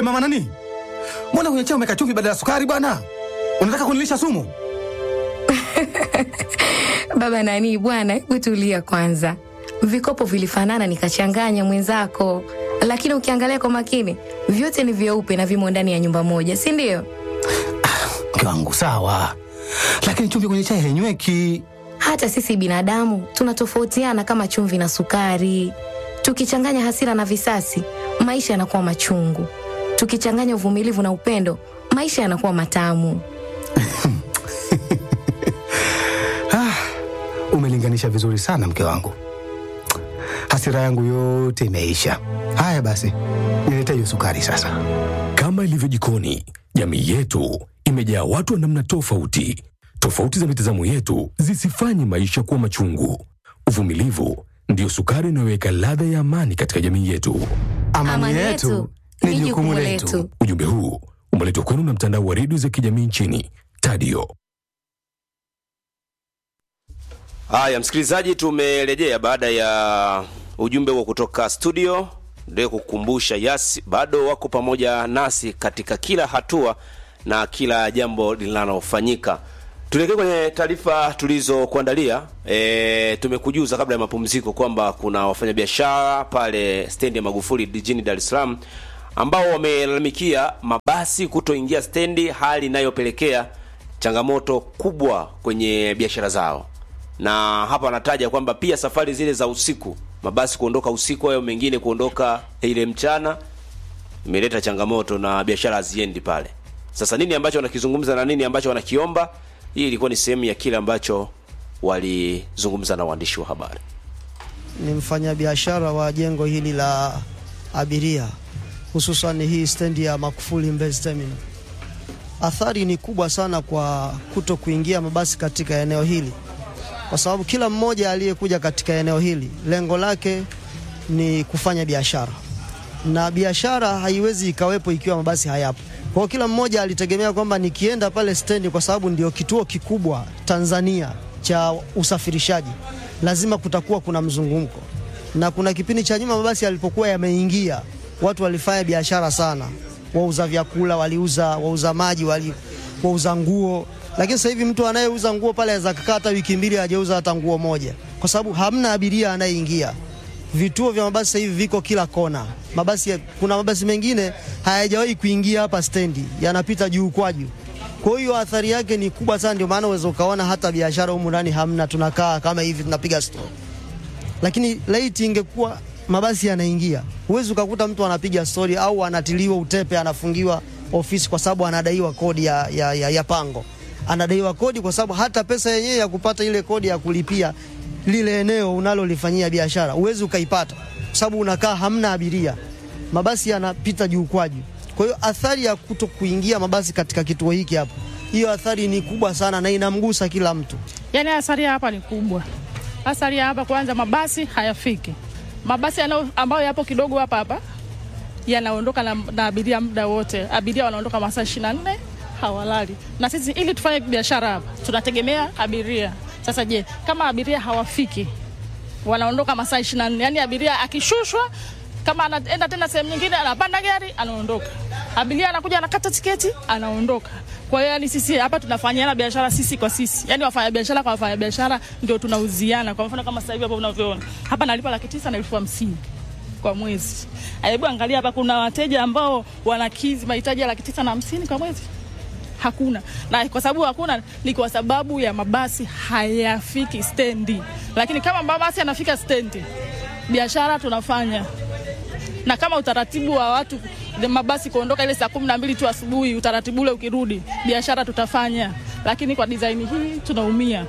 mama nani, mbona kwenye chai umeweka chumvi badala ya sukari bwana? Unataka kunilisha sumu? Baba nani bwana, hebu tulia kwanza. Vikopo vilifanana nikachanganya mwenzako, lakini ukiangalia kwa makini vyote ni vyeupe na vimo ndani ya nyumba moja, si ndio? Mke wangu sawa, lakini chumvi kwenye chai hainyweki. Hata sisi binadamu tunatofautiana kama chumvi na sukari. Tukichanganya hasira na visasi, maisha yanakuwa machungu. Tukichanganya uvumilivu na upendo, maisha yanakuwa matamu. Ah, umelinganisha vizuri sana mke wangu, hasira yangu yote imeisha. Haya basi, nilete hiyo sukari sasa. Kama ilivyo jikoni, jamii yetu imejaa watu wa namna tofauti. Tofauti za mitazamo yetu zisifanye maisha kuwa machungu. Uvumilivu ndiyo sukari inayoweka ladha ya amani katika jamii yetu. Amani, yetu ni jukumu letu. Ujumbe huu umeletwa kwenu na mtandao wa redio za kijamii nchini Tadio. Haya, msikilizaji, tumerejea baada ya ujumbe huo kutoka studio. Ndio kukumbusha Yas bado wako pamoja nasi katika kila hatua na kila jambo linalofanyika. Tuelekee kwenye taarifa tulizokuandalia. E, tumekujuza kabla ya mapumziko kwamba kuna wafanyabiashara pale stendi ya Magufuli jijini Dar es Salaam ambao wamelalamikia mabasi kutoingia stendi, hali inayopelekea changamoto kubwa kwenye biashara zao na hapa anataja kwamba pia safari zile za usiku, mabasi kuondoka usiku, hayo mengine kuondoka ile mchana, imeleta changamoto na biashara haziendi pale. Sasa nini ambacho wanakizungumza na nini ambacho wanakiomba? Hii ilikuwa ni sehemu ya kile ambacho walizungumza na waandishi wa habari. ni mfanyabiashara wa jengo hili la abiria, hususan hii stendi ya Magufuli Mbezi Terminal. Athari ni kubwa sana kwa kuto kuingia mabasi katika eneo hili, kwa sababu kila mmoja aliyekuja katika eneo hili lengo lake ni kufanya biashara, na biashara haiwezi ikawepo ikiwa mabasi hayapo. Kwa hiyo kila mmoja alitegemea kwamba nikienda pale stendi, kwa sababu ndio kituo kikubwa Tanzania cha usafirishaji, lazima kutakuwa kuna mzunguko. Na kuna kipindi cha nyuma mabasi yalipokuwa yameingia, watu walifanya biashara sana, wauza vyakula waliuza, wauza maji wali, wauza nguo. Lakini sasa hivi mtu anayeuza nguo pale aweza kukaa hata wiki mbili hajauza hata nguo moja, kwa sababu hamna abiria anayeingia. Vituo vya mabasi sasa hivi viko kila kona. Mabasi ya, kuna mabasi mengine hayajawahi kuingia hapa stendi, yanapita juu kwa juu. Kwa hiyo athari yake ni kubwa sana, ndio maana uweza ukaona hata biashara humu ndani hamna, tunakaa kama hivi tunapiga story. Lakini laiti ingekuwa mabasi yanaingia, huwezi ukakuta mtu anapiga story au anatiliwa utepe, anafungiwa ofisi kwa sababu anadaiwa kodi ya, ya, ya, ya pango, anadaiwa kodi kwa sababu hata pesa yenyewe ya kupata ile kodi ya kulipia lile eneo unalolifanyia biashara huwezi ukaipata kwa sababu unakaa hamna abiria, mabasi yanapita juu kwa juu. Kwa hiyo athari ya kuto kuingia mabasi katika kituo hiki hapa, hiyo athari ni kubwa sana na inamgusa kila mtu. Yaani athari ya hapa ni kubwa. Athari ya hapa kwanza, mabasi hayafiki. Mabasi yanao ambayo yapo kidogo hapa hapa yanaondoka na, na abiria muda wote. Abiria wanaondoka masaa 24 hawalali, na sisi ili tufanye biashara hapa tunategemea abiria. Sasa je, kama abiria hawafiki, wanaondoka masaa 24, yani abiria akishushwa kama anaenda tena sehemu nyingine, anapanda gari anaondoka, abiria anakuja anakata tiketi anaondoka. Kwa hiyo yani sisi hapa tunafanyana biashara sisi kwa sisi, yani wafanya biashara kwa wafanya biashara ndio tunauziana. Kwa mfano kama sasa hivi hapa unavyoona hapa nalipa laki tisa na elfu hamsini kwa mwezi. Hebu angalia hapa, kuna wateja ambao wanakidhi mahitaji ya laki tisa na hamsini kwa mwezi hakuna na kwa sababu hakuna ni kwa sababu ya mabasi hayafiki stendi, lakini kama mabasi yanafika stendi, biashara tunafanya na kama utaratibu wa watu the mabasi kuondoka ile saa kumi na mbili tu asubuhi, utaratibu ule ukirudi, biashara tutafanya, lakini kwa design hii tunaumia.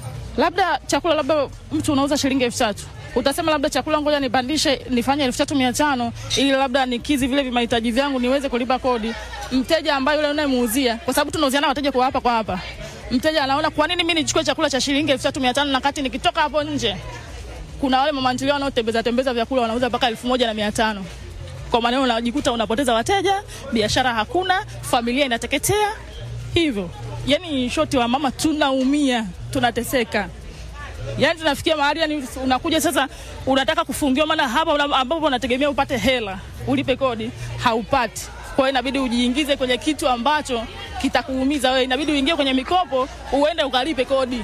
Labda chakula, labda mtu unauza shilingi elfu tatu utasema labda chakula ngoja nipandishe nifanye elfu tatu mia tano ili labda nikizi vile vimahitaji vyangu niweze kulipa kodi. Mteja ambaye yule unayemuuzia, kwa sababu tunauziana wateja kwa hapa kwa hapa, mteja anaona kwa nini mimi nichukue chakula cha shilingi elfu tatu mia tano na kati nikitoka hapo nje kuna wale mama ntilia wanaotembeza tembeza vyakula wanauza mpaka elfu moja na mia tano kwa maneno unajikuta unapoteza wateja, biashara hakuna, familia inateketea. Hivyo yani, shoti wa mama, tunaumia, tunateseka. Yani tunafikia mahali yani, unakuja sasa, unataka kufungiwa, maana hapa una- ambapo unategemea upate hela ulipe kodi haupati. Kwa hiyo inabidi ujiingize kwenye kitu ambacho kitakuumiza wewe, inabidi uingie kwenye mikopo uende ukalipe kodi.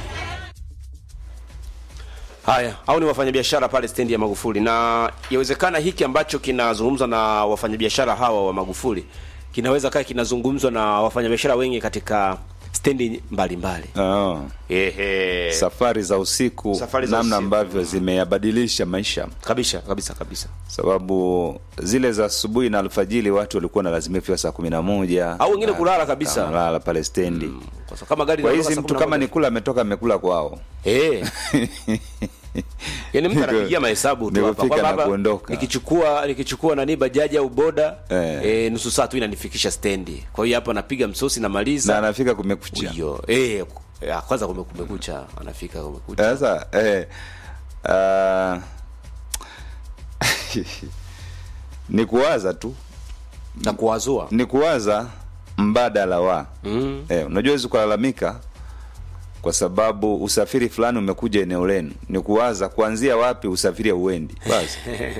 Haya, au ni wafanyabiashara pale stendi ya Magufuli, na yawezekana hiki ambacho kinazungumzwa na wafanyabiashara hawa wa Magufuli kinaweza kaa kinazungumzwa na wafanyabiashara wengi katika stendi mbalimbali. Ah, Ehe, safari za usiku Safari za namna usiku. ambavyo zimeyabadilisha maisha kabisa kabisa kabisa. sababu zile za asubuhi na alfajili watu walikuwa wanalazimika kufika saa kumi na moja Au wengine na- kulala kabisa. wanalala pale stendi Kwa sababu kama gari kwa linatoka hizi saa mtu kumi na kama moja. ni kula ametoka amekula kwao Eh. Yaani mtu Niko- anapigia mahesabu tu hapa nikufika kwamba na hapa kuondoka. nikichukua nikichukua nani bajaji au boda Eh. eh, nusu saa tu inanifikisha stendi. Kwa hiyo hapa napiga msosi na namaliza. anafika kumekucha Hiyo. Eh, ya, kwanza kume- kumekucha anafika kumekucha. sasa eh, ah, ni kuwaza tu Na kuwazua. ni kuwaza mbadala wa Mm. eh, unajua wezi kulalamika kwa sababu usafiri fulani umekuja eneo lenu ni kuwaza kuanzia wapi usafiri hauendi basi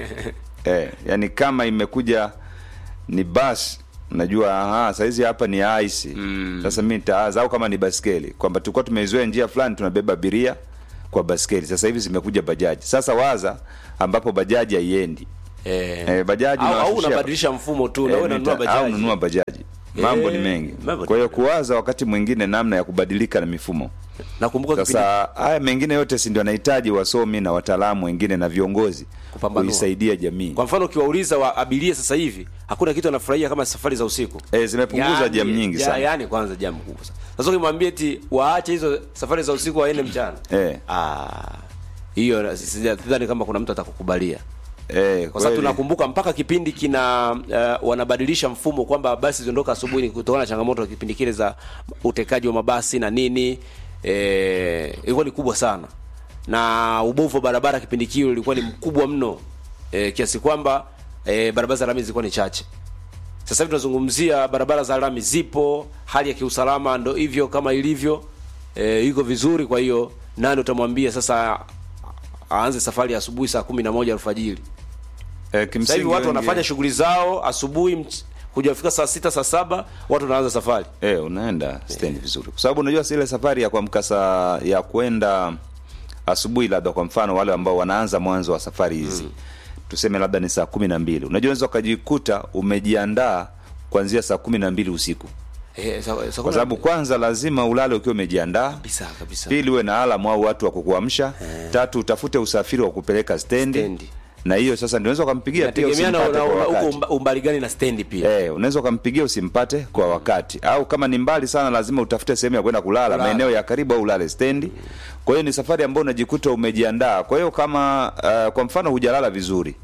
eh, yani kama imekuja ni basi najua aha saizi hapa ni aisi mm. sasa mi nitaaza au kama ni baskeli kwamba tulikuwa tumeizoea njia fulani tunabeba abiria kwa baskeli sasa hivi zimekuja bajaji sasa waza ambapo bajaji haiendi Eh. eh, bajaji au, au unawashushia- unabadilisha mfumo tu na Eh, wewe unanunua nita- au bajaji. nunua bajaji mambo ni Eh, mengi mambo kwa hiyo ni- kuwaza wakati mwingine namna ya kubadilika na mifumo Nakumbuka kipindi sasa haya mengine yote si ndio anahitaji wasomi na wataalamu wengine na viongozi Kupambanua. kuisaidia jamii kwa mfano ukiwauliza wa abiria sasa hivi hakuna kitu anafurahia kama safari za usiku. eh, zimepunguza jamu nyingi ya- sana Yaani kwanza jamu kubwa sana. Sasa ukimwambia eti waache hizo safari za usiku waende mchana. eh, Ah, hiyo sidhani kama kuna mtu atakukubalia. eh, Kwa sababu kweli. tunakumbuka mpaka kipindi kina uh, wanabadilisha mfumo kwamba basi ziondoka asubuhi ni kutokana na changamoto ya kipindi kile za utekaji wa mabasi na nini eh, ilikuwa ni kubwa sana na ubovu wa barabara kipindi kile ulikuwa ni mkubwa mno eh, kiasi kwamba eh, barabara za lami zilikuwa ni chache. Sasa hivi tunazungumzia barabara za lami zipo, hali ya kiusalama ndo hivyo kama ilivyo eh, iko vizuri. Kwa hiyo nani utamwambia sasa aanze safari ya asubuhi saa kumi na moja alfajiri? eh, Sasa kimsingi hivi watu wengi- wanafanya shughuli zao asubuhi, mch- kuja kufika saa sita saa saba watu wanaanza safari. eh, unaenda stendi vizuri kwa sababu unajua si ile safari ya kuamka saa ya kwenda asubuhi labda kwa mfano wale ambao wanaanza mwanzo wa safari hizi tuseme labda ni saa kumi na mbili unajua unaweza ukajikuta umejiandaa kuanzia saa kumi na mbili usiku Eh, sa- sa- kwa sababu kwanza lazima ulale ukiwa umejiandaa kabisa kabisa. pili uwe na alamu au watu wa kukuamsha tatu utafute usafiri wa kupeleka stendi, Stendi. na hiyo sasa ndio unaweza ukampigia pia Inategemea na usimpate na- kwa na- huko wakati umba- umbali gani na stendi pia. Eh, unaweza ukampigia usimpate kwa wakati au kama ni mbali sana lazima utafute sehemu ya kwenda kulala Kulala. maeneo ya karibu au ulale stendi kwa hiyo ni safari ambayo unajikuta umejiandaa kwa hiyo kama uh, kwa mfano hujalala vizuri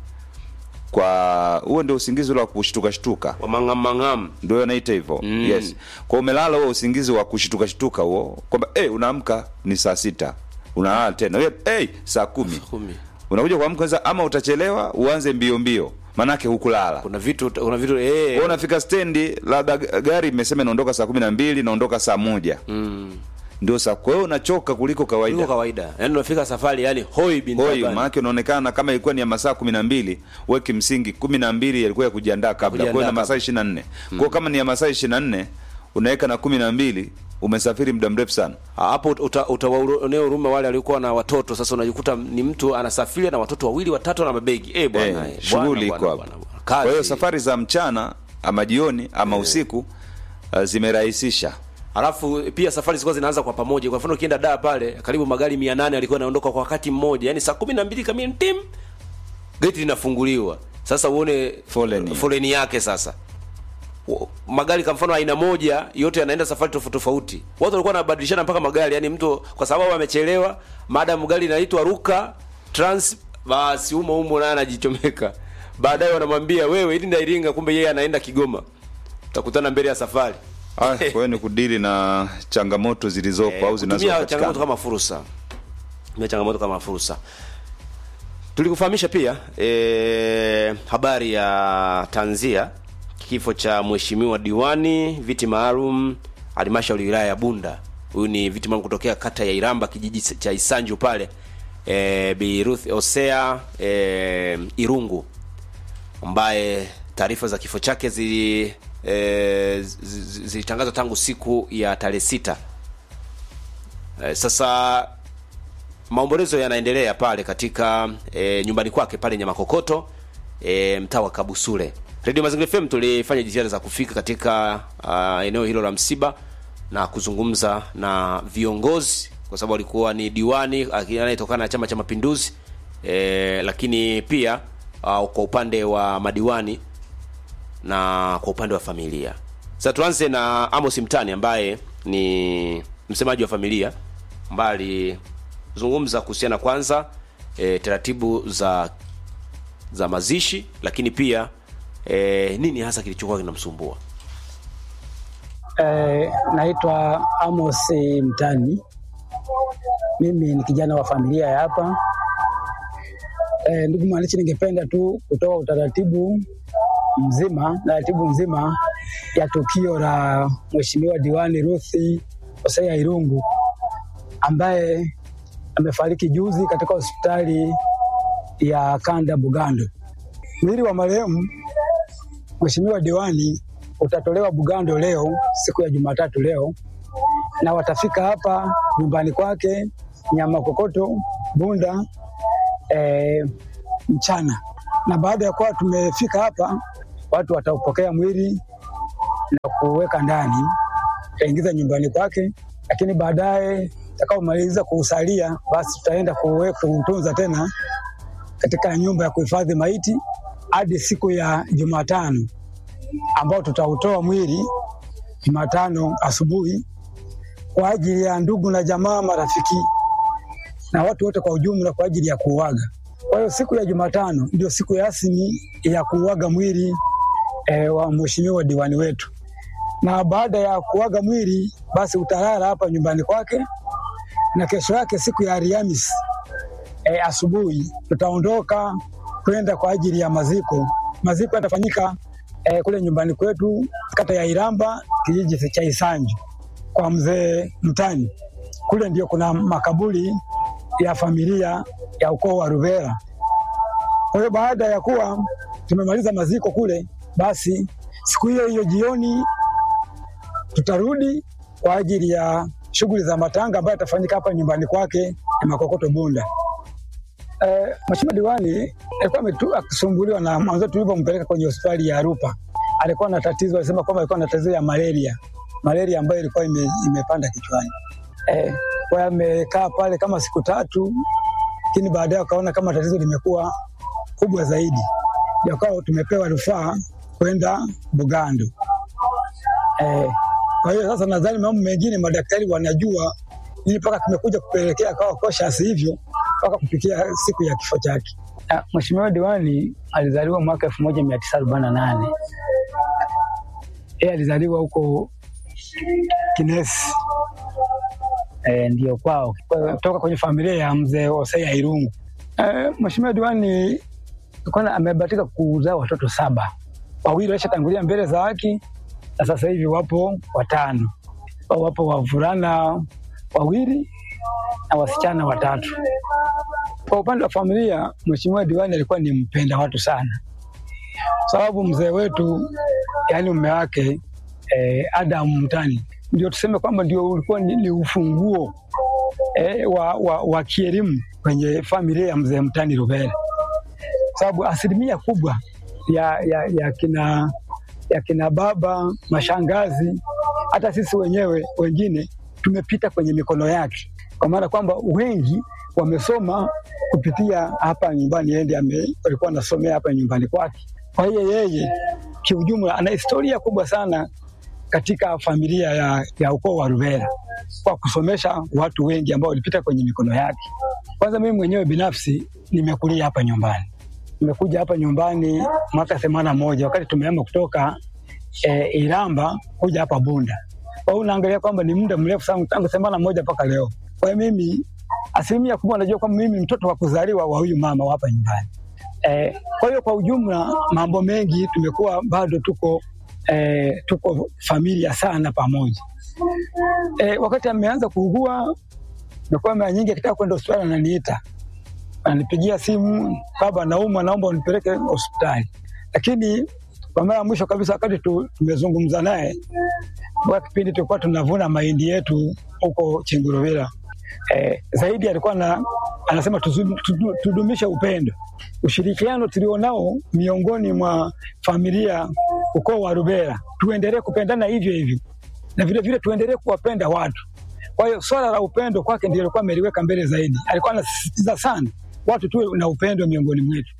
kwa huo ndio usingizi ule wa kushtuka shtuka Wa mang'am mang'am. ndio naita hivyo yes kwa umelala huo usingizi wa kushtuka shtuka huo kwamba eh unaamka ni saa sita unalala tena Wewe, eh saa kumi Kumi. unakuja kuamka kwanza ama utachelewa uanze mbio mbio manake hukulala Kuna vitu kuna vitu eh wewe unafika stendi labda g- gari imesema inaondoka saa kumi na mbili inaondoka saa moja mm. ndio saa kwa hiyo unachoka kuliko Ndio kawaida kawaida. Yaani unafika safari yani hoi bin hoi taban. maanake unaonekana kama ilikuwa ni ya masaa kumi na mbili we kimsingi kumi na mbili yalikuwa ya kujiandaa kabla kwa hiyo na Kujiandaa masaa ishirini na nne kwao kama ni ya masaa ishirini na nne unaweka na kumi na mbili umesafiri muda mrefu sana Ah, hapo uta- utawaonea huruma wale waliokuwa na watoto. Sasa unajikuta ni mtu anasafiri na watoto wawili watatu na mabegi. Eh bwana, Eh, eh, bwana, shughuli bwana, iko hapo bwana, bwana. kwa hiyo Kazi. safari za mchana ama jioni ama usiku uh, zimerahisisha Alafu pia safari zilikuwa zinaanza kwa pamoja. Kwa mfano ukienda Dar pale karibu magari 800 yalikuwa yanaondoka kwa wakati mmoja. Yaani saa 12 kamili tim geti linafunguliwa. Sasa uone Foleni. foleni yake sasa. W- Magari kwa mfano aina moja yote yanaenda safari tofauti tofauti. Watu walikuwa wanabadilishana mpaka magari, yani mtu kwa sababu amechelewa, madam gari inaitwa Ruka Trans basi umo umo naye anajichomeka. Baadaye wanamwambia wewe ili Iringa, kumbe yeye anaenda Kigoma. Utakutana mbele ya safari. Ah, kwa hiyo ni kudili na changamoto zilizopo au kutumia changamoto zinazopatikana kama fursa tumia changamoto kama fursa tulikufahamisha pia e, habari ya tanzia kifo cha mheshimiwa diwani viti maalum halmashauri ya wilaya ya bunda huyu ni viti maalum kutokea kata ya iramba kijiji cha isanju pale e, bi ruth osea e, irungu ambaye taarifa za kifo chake zi e, zilitangazwa tangu siku ya tarehe sita. E, sasa maombolezo yanaendelea pale katika e, nyumbani kwake pale Nyamakokoto e, mtaa wa Kabusule. Radio Mazingira FM tulifanya jitihada za kufika katika uh, eneo hilo la msiba na kuzungumza na viongozi kwa sababu alikuwa ni diwani anayetokana na Chama cha Mapinduzi e, lakini pia uh, kwa upande wa madiwani na kwa upande wa familia. Sasa tuanze na Amos Mtani ambaye ni msemaji wa familia ambaye alizungumza kuhusiana kwanza e, taratibu za za mazishi, lakini pia e, nini hasa kilichokuwa kinamsumbua. Eh, naitwa Amos Mtani. Mimi ni kijana wa familia ya hapa. Eh, ndugu mwananchi, ningependa tu kutoa utaratibu mzima, taratibu nzima ya tukio la Mheshimiwa Diwani Ruthi Hosea Irungu ambaye amefariki juzi katika hospitali ya Kanda Bugando. Mwili wa marehemu Mheshimiwa diwani utatolewa Bugando leo siku ya Jumatatu leo, na watafika hapa nyumbani kwake Nyamakokoto Bunda e, mchana, na baada ya kuwa tumefika hapa, watu wataupokea mwili na kuweka ndani, taingiza nyumbani kwake, lakini baadaye takaomaliza kuusalia, basi tutaenda kuutunza tena katika nyumba ya kuhifadhi maiti hadi siku ya Jumatano ambao tutautoa mwili Jumatano asubuhi kwa ajili ya ndugu na jamaa, marafiki na watu wote kwa ujumla kwa ajili ya kuuaga. Kwa hiyo siku ya Jumatano ndio siku rasmi ya kuuaga mwili e, wa mheshimiwa diwani wetu, na baada ya kuaga mwili basi utalala hapa nyumbani kwake, na kesho yake siku ya Alhamisi e, asubuhi tutaondoka kwenda kwa ajili ya maziko. Maziko yatafanyika e, kule nyumbani kwetu kata ya Iramba kijiji cha Isanju kwa mzee Mtani. Kule ndio kuna makaburi ya familia ya ukoo wa Ruvera. Kwa hiyo baada ya kuwa tumemaliza maziko kule, basi siku hiyo hiyo jioni tutarudi kwa ajili ya shughuli za matanga ambayo yatafanyika hapa nyumbani kwake na Makokoto Bunda. Eh, Mheshimiwa diwani alikuwa akisumbuliwa na mwanzo tulivyompeleka kwenye hospitali ya Rupa. Alikuwa na tatizo, alisema kwamba alikuwa na tatizo ya malaria, malaria ambayo ilikuwa ime, imepanda kichwani. Eh, kwa amekaa pale kama siku tatu, lakini baadaye akaona kama tatizo limekuwa kubwa zaidi, ndio akawa tumepewa rufaa kwenda Bugando. Eh, kwa hiyo sasa nadhani mambo mengine madaktari wanajua nini mpaka kimekuja kupelekea akawa cautious hivyo mpaka kufikia siku ya kifo chake. Mheshimiwa diwani alizaliwa mwaka elfu moja mia tisa arobaini na nane. Yeye alizaliwa huko Kinesi e, ndio kwao kutoka kwenye familia ya mzee Hosea Irungu. E, Mheshimiwa diwani kwanza amebahatika kuzaa watoto saba, wawili waishatangulia mbele za haki na sasa hivi wapo watano, wapo wavulana wawili na wasichana watatu. Kwa upande wa familia, mheshimiwa diwani alikuwa ni mpenda watu sana, sababu mzee wetu, yaani mume wake eh, Adam Mtani, ndio tuseme kwamba ndio ulikuwa ni, ni ufunguo eh, wa, wa, wa kielimu kwenye familia ya mzee Mtani Ruvera, sababu asilimia kubwa ya, ya, ya kina ya kina baba, mashangazi, hata sisi wenyewe wengine tumepita kwenye mikono yake, kwa maana kwamba wengi wamesoma kupitia hapa nyumbani, yeye ndiye alikuwa anasomea hapa nyumbani kwake. Kwa hiyo yeye kiujumla ana historia kubwa sana katika familia ya, ya ukoo wa Ruvera kwa kusomesha watu wengi ambao walipita kwenye mikono yake. Kwanza mimi mwenyewe binafsi nimekulia hapa nyumbani, nimekuja hapa nyumbani mwaka themanini na moja wakati tumehama kutoka e, Iramba kuja hapa Bunda. Kwa hiyo unaangalia kwamba ni muda mrefu sana tangu themanini na moja mpaka leo. Kwa hiyo mimi asilimia kubwa najua kwamba mimi mtoto wa kuzaliwa wa huyu mama wa hapa nyumbani. E, kwa hiyo kwa ujumla mambo mengi tumekuwa bado tuko e, tuko familia sana pamoja. E, wakati ameanza kuugua imekuwa mara nyingi akitaka kwenda hospitali ananiita, ananipigia simu, baba, naumwa, naomba unipeleke hospitali. Lakini Kwa mara ya mwisho kabisa wakati tu, tumezungumza naye kwa kipindi tulikuwa tunavuna mahindi yetu huko Chingurovera. Eh, zaidi alikuwa na, anasema tuzu- tudu- tudumishe upendo, ushirikiano tulionao miongoni mwa familia ukoo wa Rubera, tuendelee kupendana hivyo hivyo na vile vile tuendelee kuwapenda watu. Kwa hiyo swala la upendo kwake ndio alikuwa ameliweka mbele zaidi. Alikuwa anasisitiza sana watu tuwe na upendo miongoni mwetu.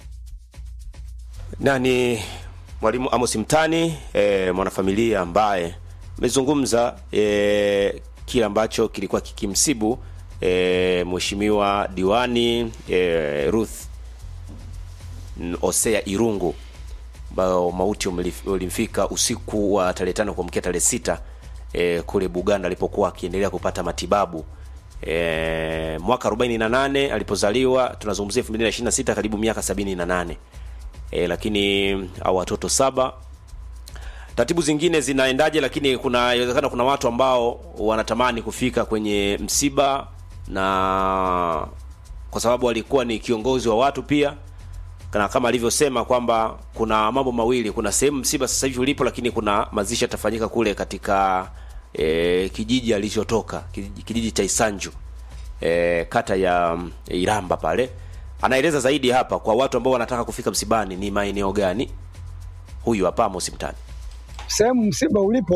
nani mwalimu Amos Mtani e, mwanafamilia ambaye amezungumza e, kile ambacho kilikuwa kikimsibu e, mheshimiwa diwani e, Ruth N- Osea Irungu ambao mauti umelif- ulimfika usiku wa tarehe tano kuamkia tarehe sita e, kule Buganda alipokuwa akiendelea kupata matibabu e, mwaka 48 alipozaliwa, tunazungumzia 2026 karibu miaka 78 e, lakini au watoto saba taratibu zingine zinaendaje lakini kuna inawezekana kuna watu ambao wanatamani kufika kwenye msiba na kwa sababu alikuwa ni kiongozi wa watu pia na kama alivyosema kwamba kuna mambo mawili kuna sehemu msiba sasa hivi ulipo lakini kuna mazishi yatafanyika kule katika e, kijiji alichotoka kijiji, kijiji cha Isanju e, kata ya mm, Iramba pale anaeleza zaidi hapa kwa watu ambao wanataka kufika msibani ni maeneo gani huyu hapa Amos Mtani Sehemu msiba ulipo